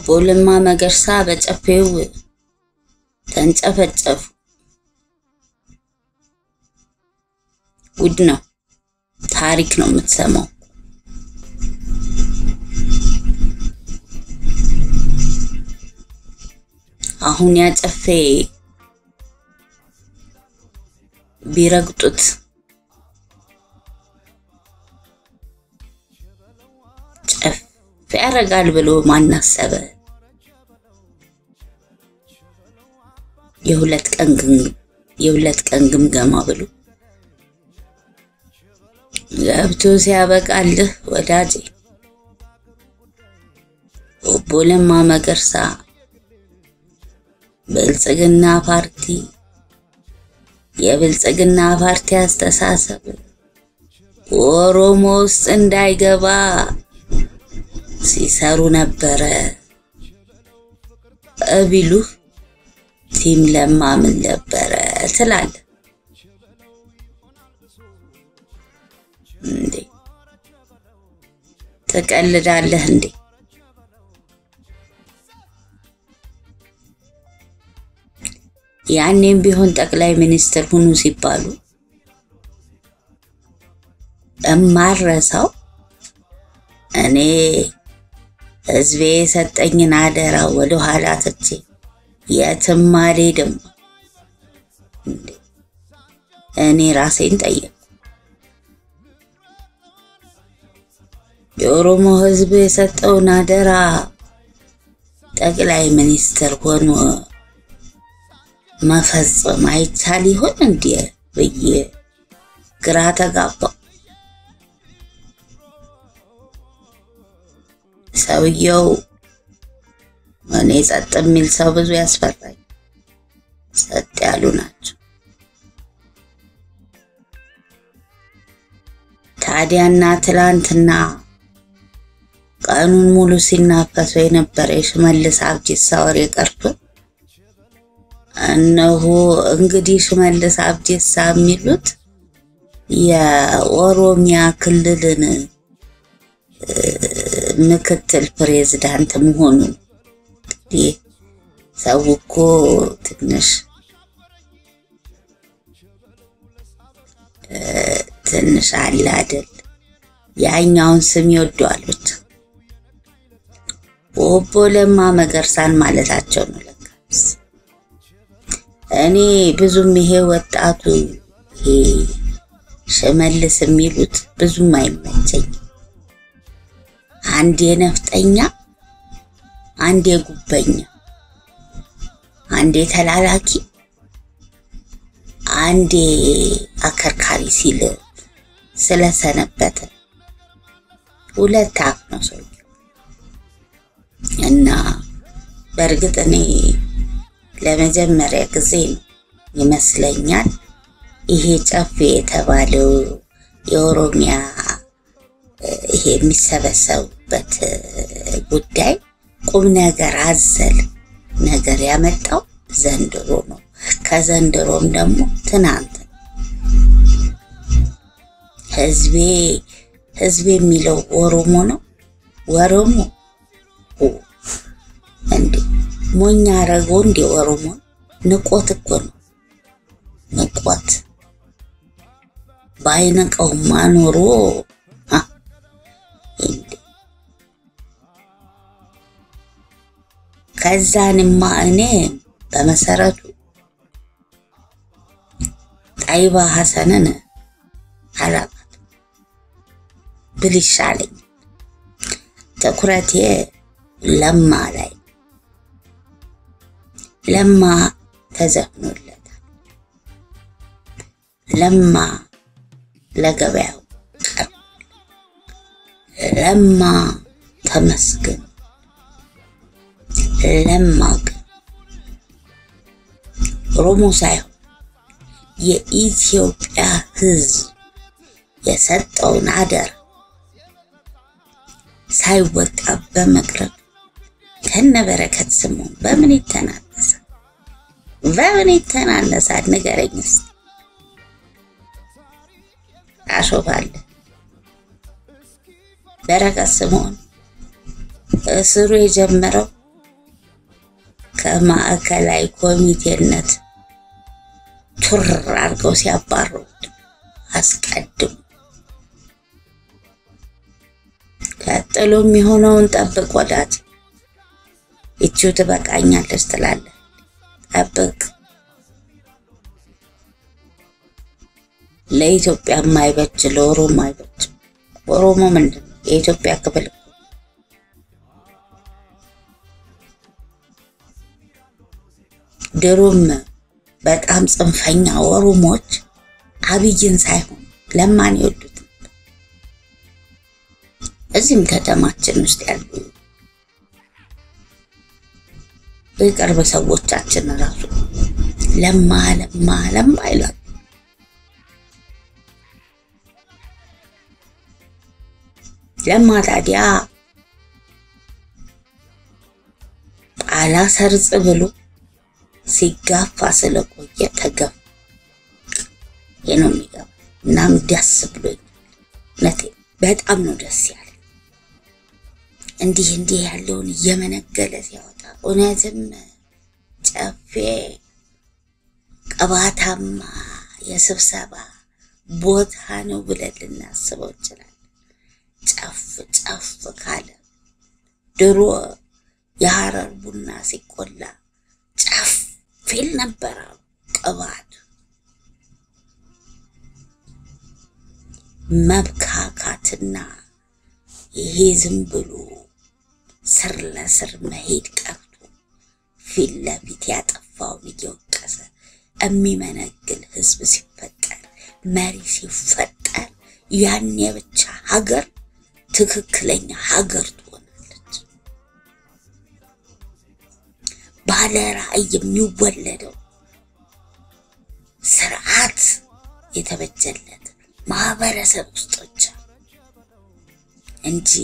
ለማ መገርሳ በጨፌው ተንጨፈጨፉ። ጉድ ነው፣ ታሪክ ነው የምትሰማው። አሁን ያጨፌ ቢረግጡት ጨፍ ያደርጋል ብሎ ማናሰበ የሁለት ቀን የሁለት ቀን ግምገማ ብሎ ገብቶ ሲያበቃልህ ወዳጄ ኦቦ ለማ መገርሳ ብልጽግና ፓርቲ የብልጽግና ፓርቲ አስተሳሰብ ኦሮሞ ውስጥ እንዳይገባ ሲሰሩ ነበረ እቢሉህ ቲም ለማ ምን ነበረ ትላለህ እንዴ? ትቀልዳለህ እንዴ? ያኔም ቢሆን ጠቅላይ ሚኒስትር ሁኑ ሲባሉ እማረሳው እኔ ህዝቤ የሰጠኝን አደራ ወደ ኋላ ትቼ የትም አልሄድም። እኔ ራሴን ጠየቅኩ። የኦሮሞ ህዝብ የሰጠውን አደራ ጠቅላይ ሚኒስትር ሆኖ መፈጸም አይቻል ይሆን እንዴ ብዬ ግራ ተጋባው። ሰውየው እኔ ጸጥ የሚል ሰው ብዙ ያስፈራኝ፣ ጸጥ ያሉ ናቸው። ታዲያና ትላንትና ቀኑን ሙሉ ሲናፈሱ የነበረ የሽመልስ አብዲሳ ወሬ ቀርቶ እነሆ እንግዲህ ሽመልስ አብዲሳ የሚሉት የኦሮሚያ ክልልን ምክትል ፕሬዝዳንት መሆኑን እንግዲህ ሰው እኮ ትንሽ ትንሽ አለ አይደል ያኛውን ስም ይወደዋል ብቻ ኦቦ ለማ መገርሳን ማለታቸው ነው ለካስ እኔ ብዙም ይሄ ወጣቱ ይሄ ሽመልስ የሚሉት ብዙም አይመቸኝም አንዴ ነፍጠኛ አንዴ ጉበኛ አንዴ ተላላኪ አንዴ አከርካሪ ሲል ስለሰነበተ ሁለት አፍ ነው ሰውየው። እና በእርግጥ እኔ ለመጀመሪያ ጊዜ ነው ይመስለኛል ይሄ ጨፌ የተባለው የኦሮሚያ ይሄ የሚሰበሰቡበት ጉዳይ ቁም ነገር አዘል ነገር ያመጣው ዘንድሮ ነው። ከዘንድሮም ደግሞ ትናንት ህዝቤ ህዝቤ የሚለው ኦሮሞ ነው። ኦሮሞ እንዴ ሞኛ አረገው እንዴ ኦሮሞ ንቆት እኮ ነው ንቆት ባይነቀውማ ኖሮ ከዛንማ እኔ በመሰረቱ ጣይባ ሐሰንን አላቃት ብል ይሻለኝ። ትኩረቴ ለማ ላይ ለማ ተዘፍኖለታል። ለማ ለገበያው ቀርቧል። ለማ ተመስገን ለማ ግን ኦሮሞ ሳይሆን የኢትዮጵያ ሕዝብ የሰጠውን አደራ ሳይወጣ በመቅረብ ከነበረከት ስምኦን በምን ይተናነሳል? በምን ይተናነሳል? ንገረኝ እስኪ። አሾፋለሁ። በረከት ስምኦን እስሩ የጀመረው ከማዕከላዊ ኮሚቴነት ቱር አድርገው ሲያባረሩት አስቀድሙ። ቀጥሎ የሚሆነውን ጠብቅ ወዳጅ። ይቺው ትበቃኛለች ትላለህ። ጠብቅ። ለኢትዮጵያ የማይበጅ ለኦሮሞ አይበጅ። ኦሮሞ ምንድን ነው? የኢትዮጵያ ክፍል እኮ ድሮም በጣም ጽንፈኛ ኦሮሞዎች አብይን ሳይሆን ለማን ይወዱት ነበር። እዚህም ከተማችን ውስጥ ያሉ የቅርብ ሰዎቻችን ራሱ ለማ ለማ ለማ ይላሉ። ለማ ታዲያ ጣላ ሰርጽ ብሎ ሲጋፋ ስለቆየ ተገፋ። ይህ ነው የሚገባ። እናም ደስ ብሎኛል። እውነቴን በጣም ነው ደስ ያለ እንዲህ እንዲህ ያለውን እየመነገለ ሲያወጣ እውነትም ጨፌ ቅባታማ የስብሰባ ቦታ ነው ብለን ልናስበው እንችላለን። ጨፍ ጨፍ ካለ ድሮ የሐረር ቡና ሲቆላ ጨፍ ፊል ነበረ ቅባቱ። መብካካትና ይሄ ዝም ብሎ ስር ለስር መሄድ ቀርቶ ፊት ለፊት ያጠፋውን እየወቀሰ የሚመነግል ህዝብ ሲፈጠር መሪ ሲፈጠር ያኔ ብቻ ሀገር ትክክለኛ ሀገር ትሆናለች። ባለ ራዕይ የሚወለደው ስርዓት የተበጀለት ማህበረሰብ ውስጥ ብቻ እንጂ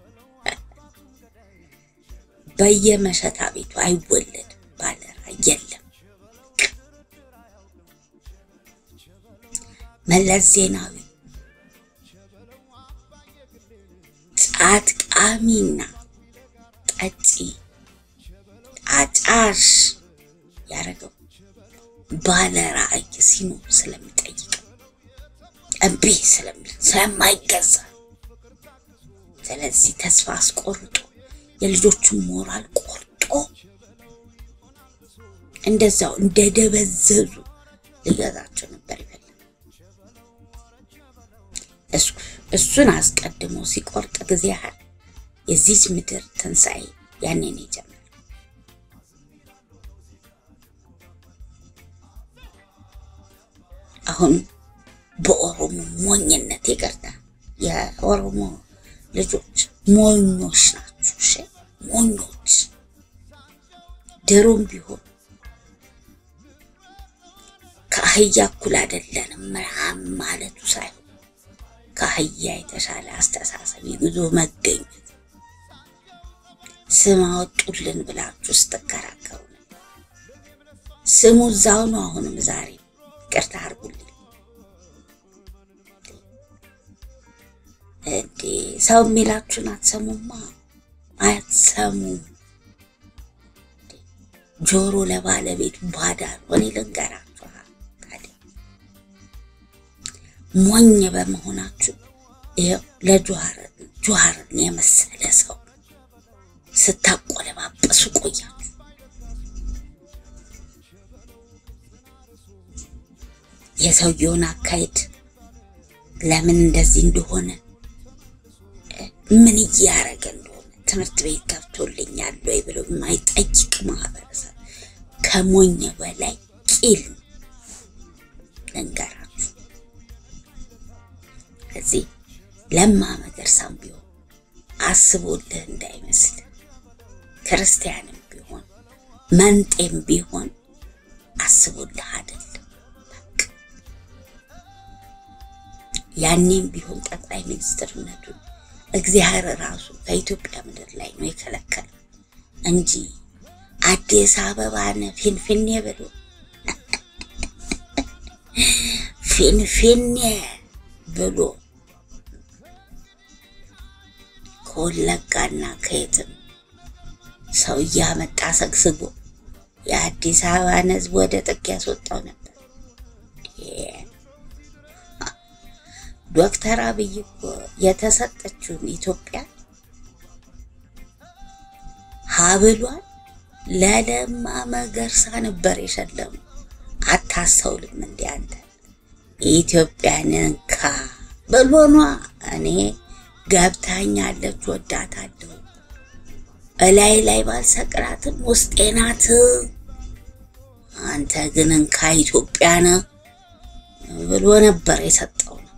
በየመሸታ ቤቱ አይወለድም። ባለ ራዕይ የለም። መለስ ዜናዊ ጫት ቃሚና ጠጪ አጫሽ ያደረገው ባለ ራዕይ ሲኖር ስለሚጠይቅ እምቢ ስለሚል ስለማይገዛ፣ ስለዚህ ተስፋ አስቆርጦ የልጆቹን ሞራል ቆርጦ እንደዛው እንደደበዘዙ ሊገዛቸው ነበር ይፈልግ እሱን አስቀድሞ ሲቆርጥ ጊዜ ያህል የዚች ምድር ትንሣኤ ያኔ ነው የጀመረው። አሁን በኦሮሞ ሞኝነት ይቅርታ፣ የኦሮሞ ልጆች ሞኞች ናችሁ። እሺ ሞኞች። ድሮም ቢሆን ከአህያ እኩል አይደለንም ምናምን ማለቱ ሳይሆን ከአህያ የተሻለ አስተሳሰብ ይዞ መገኘት ስም አወጡልን ብላችሁ ስትከራከሩ ነው። ስሙ እዛው ነው። አሁንም ዛሬ ይቅርታ አድርጉልኝ። እንዴ ሰው የሚላችሁን አትሰሙማ፣ አትሰሙም። ጆሮ ለባለቤቱ ባዳ ነው። እኔ ልንገራችሁ ታዲያ ሞኝ በመሆናችሁ ይኸው ለጆሃርን የመሰለ ሰው ስታቆለባበሱ ቆያችሁ። የሰውየውን አካሄድ ለምን እንደዚህ እንደሆነ ምን እያደረገ እንደሆነ ትምህርት ቤት ገብቶልኛል ወይ ብሎ የማይጠይቅ ማህበረሰብ ከሞኝ በላይ ቂል ልንገራችሁ። እዚህ ለማ መገርሳም ቢሆን አስቦልህ እንዳይመስል ክርስቲያንም ቢሆን መንጤም ቢሆን አስቦልህ አይደለም። ያኔም ቢሆን ጠቅላይ ሚኒስትርነቱን እግዚአብሔር ራሱ ከኢትዮጵያ ምድር ላይ ነው የከለከለው እንጂ አዲስ አበባን ፊንፊኔ ብሎ ፊንፊኔ ብሎ ከወለጋና ከየትም ሰው እያመጣ ሰግስጎ የአዲስ አበባን ሕዝብ ወደ ጥግ ያስወጣው ነበር። ዶክተር አብይ እኮ የተሰጠችውን ኢትዮጵያ ሀብሏን ለለማ መገርሳ ነበር የሸለሙ። አታስተውልም እንዴ አንተ? ኢትዮጵያን እንካ ብሎኗ እኔ ገብታኛለች፣ ወዳታለሁ። እላይ ላይ ባልሰቅላትም ውስጤ ናት። አንተ ግን እንካ ኢትዮጵያን ብሎ ነበር የሰጠው ነው።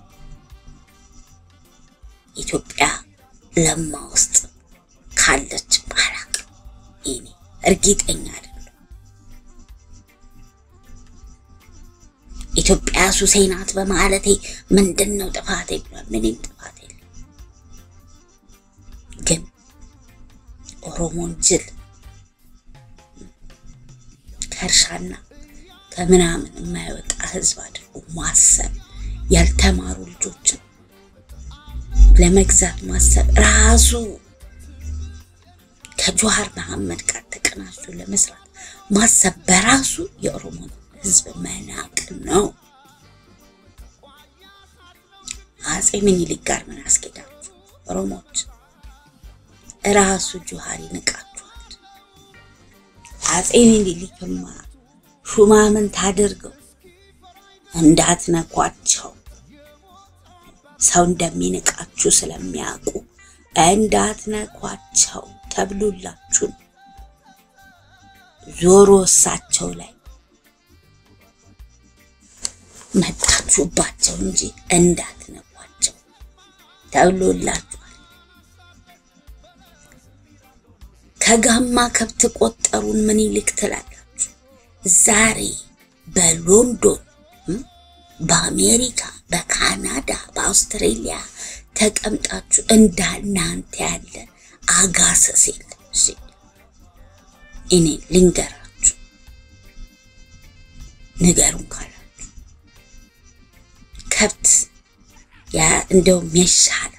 ኢትዮጵያ ለማ ውስጥ ካለች ባላቅ እኔ እርግጠኛ አይደለም። ኢትዮጵያ ሱሴ ናት በማለቴ ምንድን ነው ጥፋቴ ብሏል። ምንም ጥፋት የለም። ግን ኦሮሞን ጅል ከእርሻና ከምናምን የማይወጣ ህዝብ አድርጎ ማሰብ ያልተማሩ ልጆችን ለመግዛት ማሰብ ራሱ ከጀዋር መሐመድ ጋር ተቀናጅቶ ለመስራት ማሰብ በራሱ የኦሮሞን ህዝብ መናቅ ነው። አጼ ምኒልክ ጋር ምን አስኬዳችሁ? ኦሮሞች ራሱ ጀዋር ይንቃችኋል። አጼ ምኒልክማ ሹማምንት አድርገው እንዳትነኳቸው ሰው እንደሚንቃችሁ ስለሚያውቁ እንዳትነኳቸው ተብሎላችሁን ዞሮ እሳቸው ላይ መጣችሁባቸው እንጂ እንዳትነኳቸው ተብሎላችኋል። ከጋማ ከብት ቆጠሩን ምኒልክ ትላላችሁ። ዛሬ በሎንዶን በአሜሪካ፣ በካናዳ፣ በአውስትሬሊያ ተቀምጣችሁ እንዳናንተ ያለ አጋሰስ የለም። እኔ ልንገራችሁ፣ ንገሩን ካላችሁ ከብት ያ እንደውም ይሻላል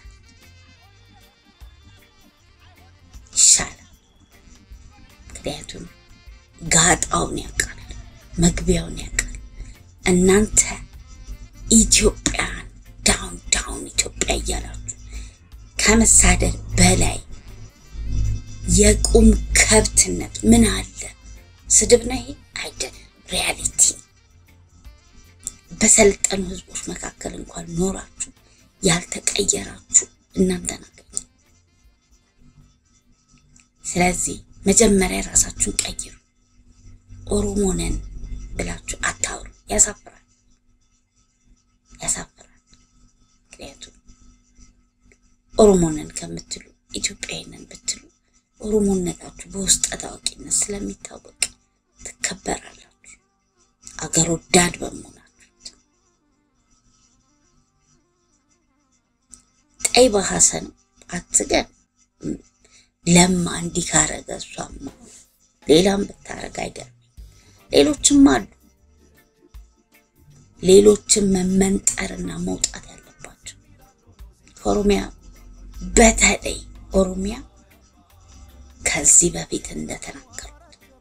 ይሻላል። ምክንያቱም ጋጣውን ያውቃል፣ መግቢያውን ያውቃል። እናንተ ኢትዮጵያን ዳውን ዳውን ኢትዮጵያ እያላችሁ ከመሳደድ በላይ የቁም ከብትነት ምን አለ? ስድብ ነው ይሄ አይደለም፣ ሪያሊቲ። በሰለጠኑ ህዝቦች መካከል እንኳን ኖራችሁ ያልተቀየራችሁ እናንተ ናችሁ። ስለዚህ መጀመሪያ ራሳችሁን ቀይሩ። ኦሮሞ ነን ብላችሁ አታውሩ። ያሳፍራል፣ ያሳፍራል። ምክንያቱም ኦሮሞ ነን ከምትሉ ኢትዮጵያዊ ነን ብትሉ ኦሮሞነታችሁ በውስጠ ታዋቂነት ስለሚታወቅ ትከበራላችሁ። አገር ወዳድ በመሆናችሁ ቀይ በሐሰን አትገን ለማ እንዲህ ካረገ እሷማ ሌላም ብታረግ አይገርም። ሌሎችም አሉ። ሌሎችም መመንጠርና መውጣት ያለባቸው ከኦሮሚያ በተለይ ኦሮሚያ ከዚህ በፊት እንደተናገሩት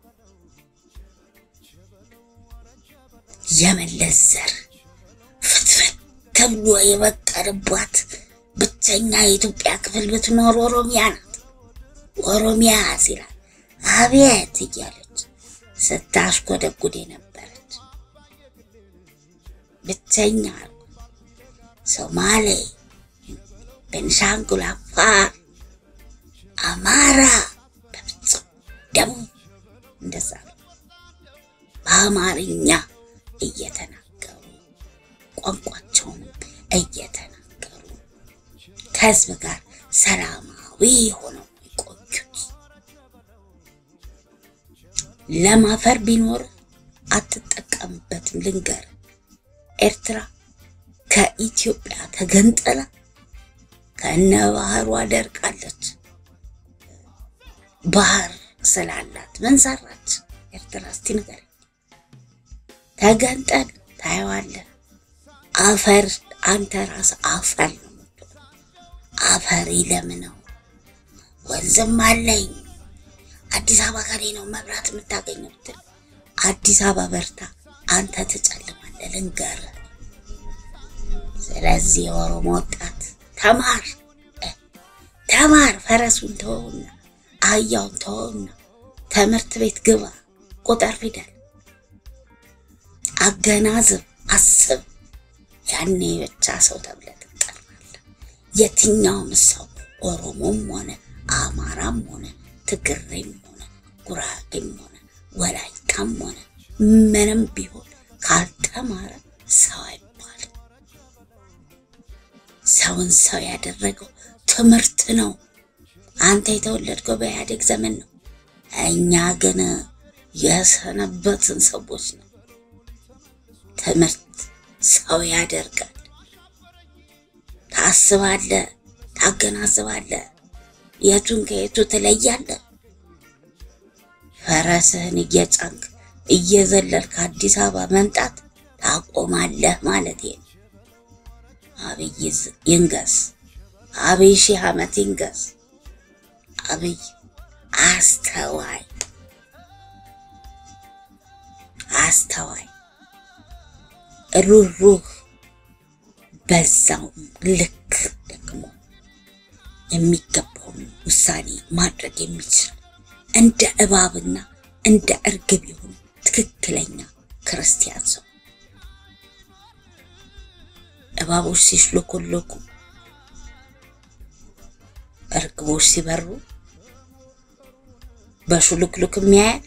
የመለስ ዘር ፍትፍት ተብሎ የበቀልባት ብቸኛ የኢትዮጵያ ክፍል ብትኖር ኦሮሚያ ናት። ኦሮሚያ ሲላል አቤት እያለች ስታሽጎደጉድ የነበረች ብቸኛ ሶማሌ፣ ቤንሻንጉል፣ አፋር፣ አማራ በፍጹም ደቡብ እንደዛ ነው። በአማርኛ እየተናገሩ ቋንቋቸውንም እየተናገሩ ከህዝብ ጋር ሰላማዊ ሆነው የቆዩት ለማፈር ቢኖር አትጠቀምበትም። ልንገር፣ ኤርትራ ከኢትዮጵያ ተገንጥላ ከነ ባህሯ ደርቃለች። ባህር ስላላት ምን ሰራች ኤርትራ? እስቲ ንገረኝ። ተገንጠል ታየዋለህ። አፈር አንተ ራስ አፈር ነው የምትሆነው። አፈር ይለምነው ወንዝም አለኝ አዲስ አበባ ከኔ ነው መብራት የምታገኘው ብትል አዲስ አበባ በርታ፣ አንተ ትጨልማለህ። ልንገርህ። ስለዚህ የኦሮሞ ወጣት ተማር ተማር። ፈረሱን ተወውና አህያውን ተወውና ትምህርት ቤት ግባ። ቁጥር ፊደል አገናዝብ፣ አስብ። ያኔ ብቻ ሰው ተብለህ ትጠራለህ። የትኛውም ሰው ኦሮሞም ሆነ አማራም ሆነ ትግሬም ሆነ ጉራጌም ሆነ ወላይታም ሆነ ምንም ቢሆን ካልተማረ ሰው አይባልም። ሰውን ሰው ያደረገው ትምህርት ነው። አንተ የተወለድከው በኢህአዴግ ዘመን ነው። እኛ ግን የሰነበትን ሰዎች ነው። ትምህርት ሰው ያደርጋል። ታስባለህ፣ ታገናዝባለህ፣ የቱን ከየቱ ትለያለህ። ፈረስህን እየጫንክ እየዘለልክ አዲስ አበባ መምጣት ታቆማለህ ማለት ነው። አብይ ይንገስ፣ አብይ ሺህ ዓመት ይንገስ። አብይ አስተዋይ አስተዋይ ሩህሩህ በዛውም ልክ ደግሞ የሚገባውን ውሳኔ ማድረግ የሚችል እንደ እባብና እንደ እርግብ የሆነ ትክክለኛ ክርስቲያን ሰው። እባቦች ሲሽሎኮሎኩ፣ እርግቦች ሲበሩ በሹልክሉክም ያያል፣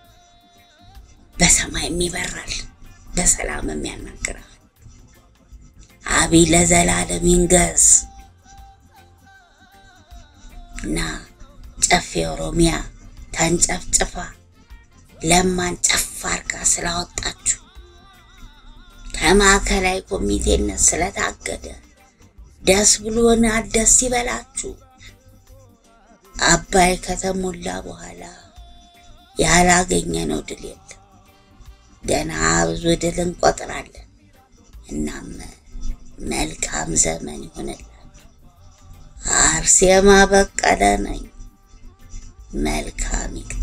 በሰማይም ይበራል፣ በሰላምም ያናግራል። አብይ ለዘላለም ይንገስ እና ጨፌ ኦሮሚያ ተንጨፍጭፋ ለማን ጨፍ አርጋ ስላወጣችሁ ከማዕከላዊ ኮሚቴነት ስለታገደ ደስ ብሎናል። ደስ ይበላችሁ። አባይ ከተሞላ በኋላ ያላገኘነው ድል የለም። ገና ብዙ ድል እንቆጥራለን። እናም መልካም ዘመን ይሆንላችሁ። አርሴማ በቀለ ነኝ። መልካም